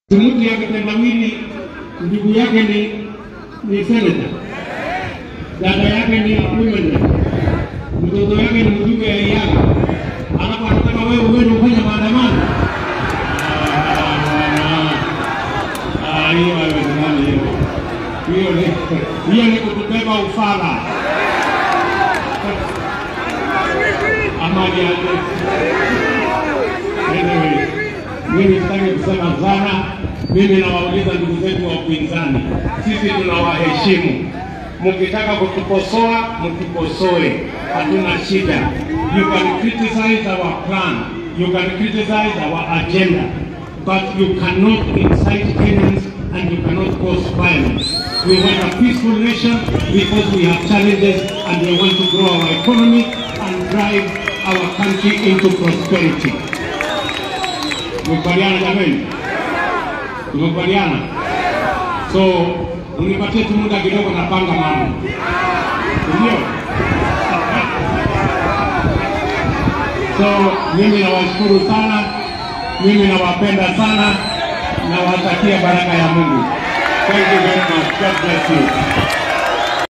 Mtu yake tendawili, ndugu yake ni ni seneta, dada yake ni women rep, mtoto yake ni mjumbe ya Iyaga, alafu anataka wewe uende ufanye maandamano. Ah, hiyo haiwezekani hiyo. Hiyo ni hiyo ni kutubeba ufala. Amani yake. Anyway, mimi sitaki kusema sana. Mimi nawauliza ndugu zetu wa upinzani, sisi tunawaheshimu. Mkitaka kutukosoa, mtukosoe, hatuna shida. You can criticize our plan, you can criticize our agenda, but you cannot incite Kenyans and you cannot cause violence. We want a peaceful nation because we have challenges and we want to grow our economy and drive our country into prosperity. Tumekubaliana jamani? Tumekubaliana? So unipatie tu muda kidogo, napanga mambo, ndio. So mimi nawashukuru sana, mimi nawapenda sana, nawatakia baraka ya Mungu. Thank you very much. God bless you.